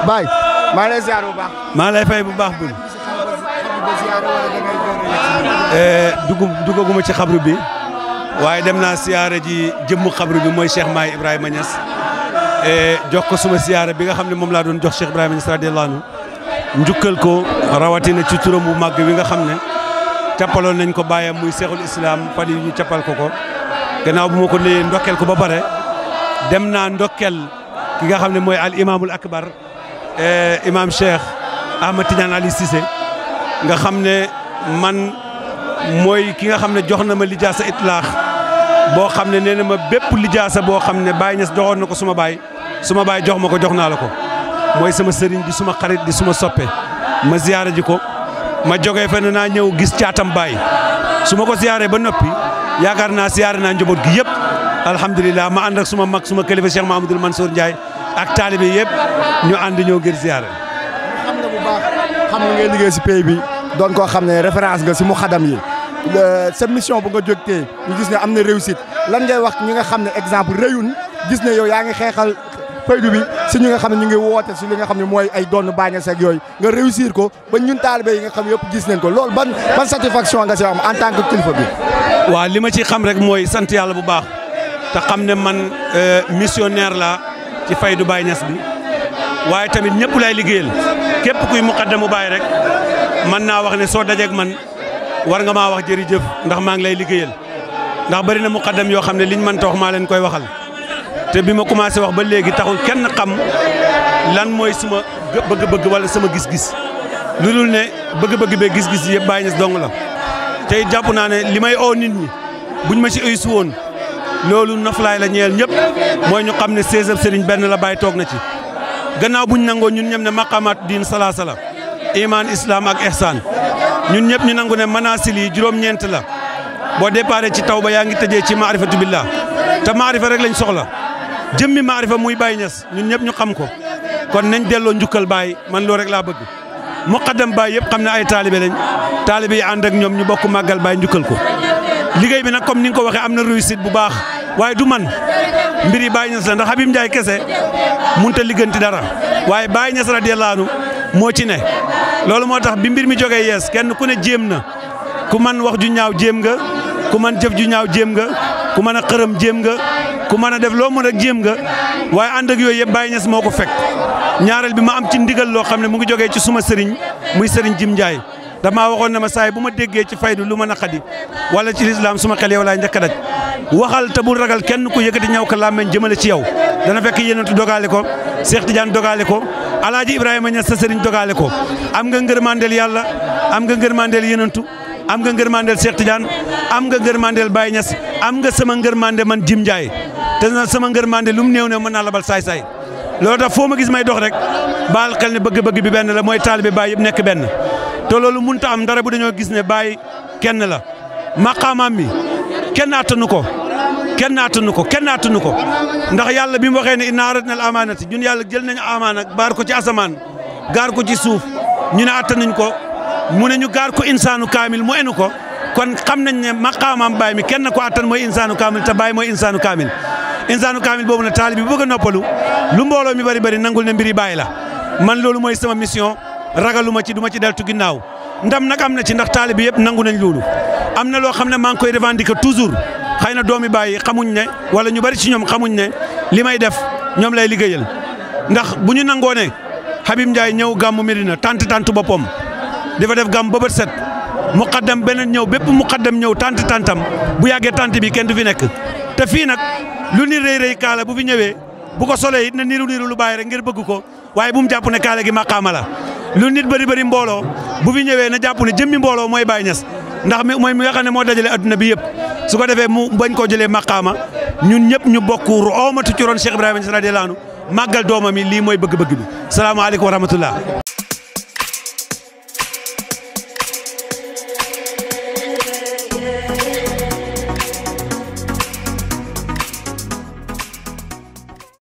Baye maa ngi lay ziar bu baax. maa lay fay bu baax bul dugg duggaguma ci xabru bi waaye dem naa siyaare ji jëmmu xabru bi mooy Cheikh Maay Ibrahima Niass jox ko suma siyaare bi nga xam ne moom laa doon jox Cheikh Ibrahima Niass radiyallahu anhu njukkal ko rawatina ci turam bu màgg bi nga xam ne cappaloon nañ ko bàyyam muy seexul islam fan yi ñu cappal ko ko gannaaw bu ma ko nuyee ndokkel ko ba pare dem naa ndokkel ki nga xam ne mooy al imaamul akbar imaam Cheikh Ahmad Tidiane Ali Cissé nga xam ne man mooy ki nga xam ne jox na ma lijaasa itlaax boo xam ne nee na ma bépp lijaasa boo xam ne Baye Niass joxoon na ko suma baay suma baay jox ma ko jox naa la ko mooy sama sëriñ di suma xarit di suma soppe ma ziyaara ji ko ma jógee fenn naa ñëw gis caatam baay su ma ko ziyaaree ba noppi yaakaar naa ziyaare naa njaboot gi yëpp alhamdulilah ma ànd ak suma mag suma kilifa Cheikh Mahamadul Mansour Ndiaye ak taalibe yëpp ñu ànd ñëw ngir ziyaare. xam nga bu baax xam nga ngay liggéey si pays bi doon koo xam ne référence nga si mu xadam yi sa mission bu nga jógtee ñu gis ne am na réussite lan ngay wax ñi nga xam ne exemple réyun gis ne yow yaa ngi xeexal faydu bi si ñi nga xam ne ñu ngi woote si li nga xam ne mooy ay doon bàññe seeg yooyu nga réussir ko ba ñun taalibe yi nga xam yëpp gis nañ ko loolu ban ban satisfaction nga si am en tant que kilifa bi. waaw li ma ci xam rek mooy sant yàlla bu baax te xam ne man missionnaire la ci faydu Baye Niass bi waaye tamit ñëpp lay liggéeyal képp kuy muqaddamu Baye rek mën naa wax ne soo dajeeg man war nga maa wax jërëjëf ndax maa ngi lay liggéeyal ndax bari na muqaddam yoo xam ne liñ mën ta wax maa leen koy waxal te bi ma commencé wax ba léegi taxul kenn xam lan mooy suma bëgg-bëgg wala sama gis-gis lu dul ne bëgg-bëgg bee gis-gis yëpp Baye Niass dong la tey jàpp naa ne li may oo nit ñi buñ ma ci ëysu woon loolu noflaay la ñeel ñëpp mooy ñu xam ne seizième sëriñ benn la Baye toog na ci gannaaw buñ nangoo ñun ñëpp ne maqamaat diin salaa sala iman islam ak ihsan ñun ñëpp ñu nangu ne manaasil yi juróom-ñeent la boo déparé ci taw ba yaa ngi tëjee ci maarifatu billah te maarifa rek lañ soxla jëmmi maarifa muy Baye Niass ñun ñëpp ñu xam ko kon nañ delloo njukkal Baye man loo rek laa bëgg muqaddam Baye yëpp xam ne ay taalibe lañ taalibe yi ànd ak ñoom ñu bokk màggal Baye njukkal ko liggéey bi nag comme ni nga ko waxee am na réussite bu baax waaye du man mbir yi Baye Niass la ndax Habib Ndiaye kese mënut a ligganti dara waaye Baye Niass radiyallahu anhu moo ci ne loolu moo tax bi mbir mi jógee yees kenn ku ne jéem na ku man wax ju ñaaw jéem nga ku man jëf ju ñaaw jéem nga ku mën a xërëm jéem nga ku mën a def loo mën a jéem nga waaye ànd ak yooyu yëpp Baye Niass moo ko fekk ñaareel bi ma am ci ndigal loo xam ne mu ngi jógee ci suma sëriñ muy sëriñ Jim Ndiaye damaa waxoon ne ma saay bu ma déggee ci faydu lu ma naqadi wala ci lislaam suma xel yow laay njëkk a daj waxal te bul ragal kenn ku yëkkati ñaw ka làmmeñ jëmale ci yow dana fekk yéenantu dogaale ko Cheikh Tidiane dogaale ko alaaji Ibrahima Niass sa sëriñ dogaale ko am nga ngërmandeel yàlla am nga ngërmandeel yéenantu am nga ngërmandeel Cheikh Tidiane am nga ngërmandeel Baye Niass am nga sama ngërmande man Jim Ndiaye te na sama ngërmande lu mu néew ne mën naa labal saay-saay loolu tax foo ma gis may dox rek baal xel ne bëgg-bëgg bi benn la mooy taalibe Baye yëpp nekk benn te loolu mënut a am dara bu dañoo gis ne Baye kenn la maqaamaam mi kenn attanu ko kenn attanu ko kenn attanu ko ndax yàlla bi mu waxee ne inna aradna al amaanati ñun yàlla jël nañu amaana baar ko ci asamaan gaar ko ci suuf ñu ne attanuñ ko mu ne ñu gaar ko insaanu kaamil mu enu ko kon xam nañ ne maqaamaam Baye mi kenn ko attan mooy insaanu kaamil te Baye mooy insaanu kaamil insaanu kaamil boobu nag taalibe bi bëgg a noppalu lu mbooloo mi bari bari nangul ne mbiri Baye la man loolu mooy sama mission ragaluma ci duma ci deltu ginnaaw ndam nag am na ci ndax taalibe yëpp nangu nañ loolu am na loo xam ne maa ngi koy revendiquer toujours xëy na doomi Baye xamuñ ne wala ñu bari ci ñoom xamuñ ne li may def ñoom lay liggéeyal ndax bu ñu nangoo ne Habib Ndiaye ñëw gàmmu Medina tant tant boppam di fa def gàmm ba bët set muqaddam beneen ñëw bépp muqaddam ñëw tant tantam bu yàggee tant bi kenn du fi nekk te fii nag lu ni rëy rëy kaala bu fi ñëwee bu ko solee it na niru niru lu Baye rek ngir bëgg ko waaye bu mu jàpp ne kaala gi maqaama la lu nit bëri bëri mbooloo bu fi ñëwee na jàpp ne jëmmi mbooloo mooy Baye Niass ndax mi mooy mi nga xam ne moo dajale adduna bi yëpp su ko defee mu bañ koo jëlee maqaama ñun ñëpp ñu bokk oomatu ci ron Cheikh Ibrahima Niass radiyallahu anhu màggal doomam yi lii mooy bëgg-bëgg bi salaamaaleykum wa rahmatullah